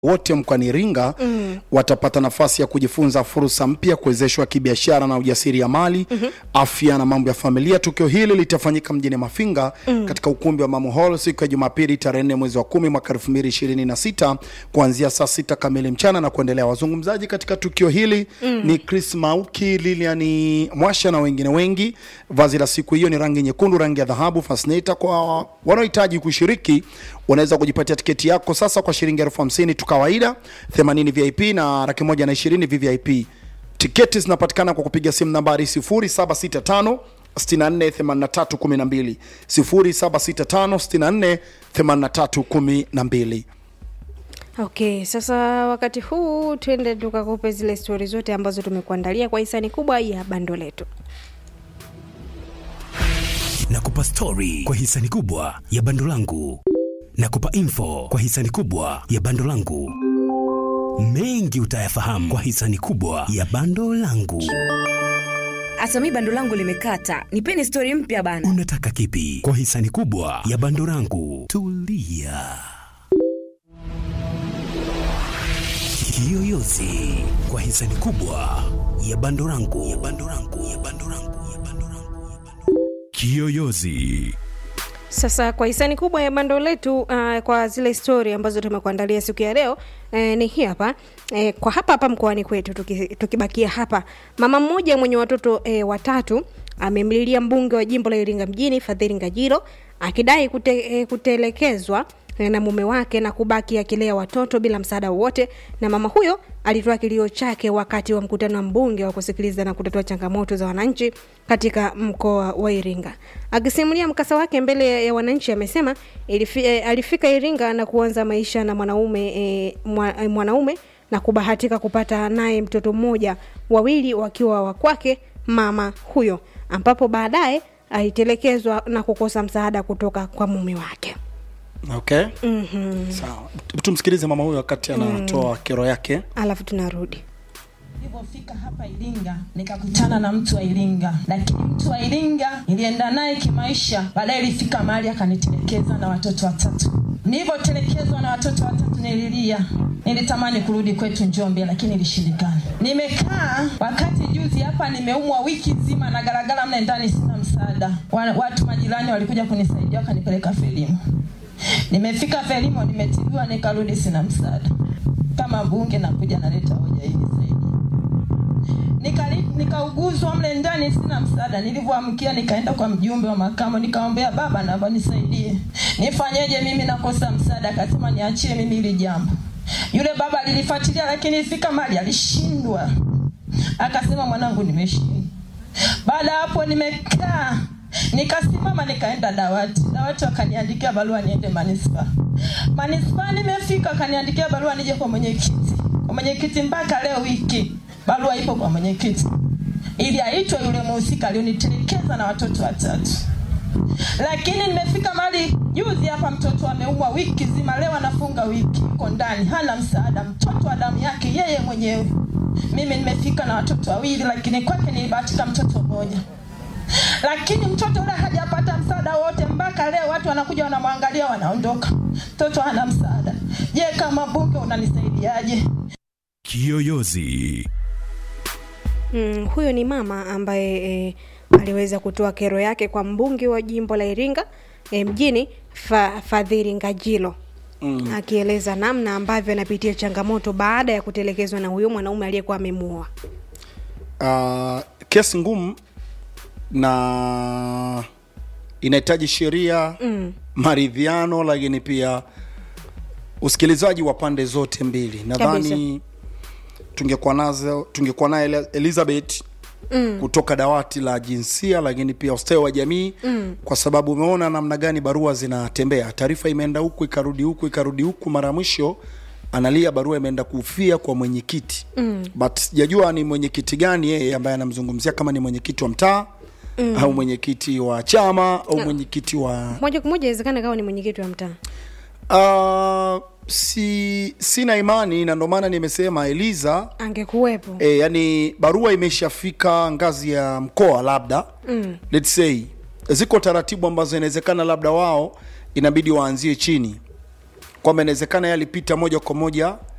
wote mkoani Iringa mm. watapata nafasi ya kujifunza fursa mpya, kuwezeshwa kibiashara na ujasiriamali mm -hmm. afya na mambo ya familia. Tukio hili litafanyika mjini Mafinga mm. katika ukumbi wa Mamu Hall siku ya Jumapili tarehe 4 mwezi wa 10 mwaka 2026 kuanzia saa sita kamili mchana na kuendelea. Wazungumzaji katika tukio hili mm. ni Chris Mauki, Lilian Mwasha na wengine wengi. Vazi la siku hiyo ni rangi nyekundu, rangi ya dhahabu, fascinator. Kwa wanaohitaji kushiriki unaweza kujipatia tiketi yako sasa kwa shilingi elfu hamsini tu kawaida, 80 VIP na laki moja na ishirini VVIP. Tiketi zinapatikana kwa kupiga simu nambari 0765 648312 0765 648312. Okay, sasa wakati huu twende tukakupe zile stori zote ambazo tumekuandalia kwa hisani kubwa ya bando letu. Nakupa stori kwa hisani kubwa ya bando langu. Nakupa info kwa hisani kubwa ya bando langu. Mengi utayafahamu kwa hisani kubwa ya bando langu. Hata mi bando langu limekata, nipeni stori mpya bana. Unataka kipi kwa hisani kubwa ya bando langu? Tulia. Kiyoyozi kwa hisani kubwa ya bando langu. Ya bando langu. Ya bando langu. Ya bando langu. Kiyoyozi. Sasa kwa hisani kubwa ya bando letu uh, kwa zile stori ambazo tumekuandalia siku ya leo eh, ni hii hapa eh, kwa hapa hapa mkoani kwetu tuki, tukibakia hapa, mama mmoja mwenye watoto eh, watatu amemlilia mbunge wa jimbo la Iringa mjini Fadhili Ngajilo akidai kute, eh, kutelekezwa na mume wake na kubaki akilea watoto bila msaada wowote. Na mama huyo alitoa kilio chake wakati wa mkutano wa mbunge wa kusikiliza na kutatua changamoto za wananchi katika mkoa wa Iringa. Akisimulia mkasa wake mbele ya wananchi, amesema eh, alifika Iringa na kuanza maisha na mwanaume eh, mwa, eh, mwanaume na kubahatika kupata naye mtoto mmoja, wawili wakiwa wa kwake mama huyo, ambapo baadaye alitelekezwa na kukosa msaada kutoka kwa mume wake. Okay. mm-hmm. Sawa. Tumsikilize mama huyo wakati anatoa mm. kero yake. Alafu tunarudi Nilipofika hapa Iringa nikakutana na mtu wa Iringa, lakini mtu wa Iringa nilienda naye kimaisha. Baadaye ilifika mahali akanitelekeza na watoto watatu. Nilivyotelekezwa na watoto watatu nililia, nilitamani kurudi kwetu Njombe, lakini ilishindikana. Nimekaa wakati juzi hapa, nimeumwa wiki nzima na garagara mle ndani, sina msaada. Watu majirani walikuja kunisaidia, wakanipeleka Frelimu. Nimefika Frelimo, nimetibiwa, nikarudi, sina msaada. Kama mbunge nakuja naleta hoja hii nisaidie nikauguzwa nika mle ndani, sina msaada. Nilivyoamkia nikaenda kwa mjumbe wa makamo, nikamwambia baba, naomba nisaidie, nifanyeje? Mimi nakosa msaada. Akasema niachie mimi hili jambo. Yule baba alilifuatilia, lakini ifika mali alishindwa, akasema mwanangu, nimeshindwa. Baada hapo nimekaa nikasimama nikaenda dawati. Dawati wakaniandikia barua niende manispaa. Manispaa nimefika, akaniandikia barua nije kwa mwenyekiti. Kwa mwenyekiti mpaka leo wiki barua ipo kwa mwenyekiti ili aitwe yule mhusika alionitelekeza na watoto watatu. Lakini nimefika mali juzi hapa, mtoto ameumwa wiki zima, leo anafunga wiki, yuko ndani, hana msaada, mtoto wa damu yake yeye mwenyewe. Mimi nimefika na watoto wawili, lakini kwake nilibahatika mtoto mmoja lakini mtoto yule hajapata msaada wote mpaka leo. Watu wanakuja wanamwangalia, wanaondoka, mtoto hana msaada. Je, kama bunge unanisaidiaje? Kiyoyozi. Mm, huyo ni mama ambaye e, aliweza kutoa kero yake kwa mbunge wa jimbo la Iringa e, mjini fa, Fadhili Ngajilo mm. akieleza namna ambavyo anapitia changamoto baada ya kutelekezwa na huyo mwanaume aliyekuwa amemuoa. Uh, kesi ngumu na inahitaji sheria mm. maridhiano, lakini pia usikilizaji wa pande zote mbili. Nadhani tungekuwa nazo tungekuwa naye Elizabeth mm. kutoka dawati la jinsia, lakini pia ustawi wa jamii mm. kwa sababu umeona namna gani barua zinatembea. Taarifa imeenda huku ikarudi huku ikarudi huku, mara ya mwisho analia barua imeenda kufia kwa mwenyekiti mm. but sijajua ni mwenyekiti gani yeye ambaye anamzungumzia, kama ni mwenyekiti wa mtaa mm. au mwenyekiti wa chama au mwenyekiti wa moja kwa moja, inawezekana kawa ni mwenyekiti wa mtaa uh, si sina imani na ndo maana nimesema Eliza angekuwepo. e, yani barua imeshafika ngazi ya mkoa labda mm. let's say ziko taratibu ambazo inawezekana labda wao inabidi waanzie chini kwamba inawezekana yeye alipita moja kwa moja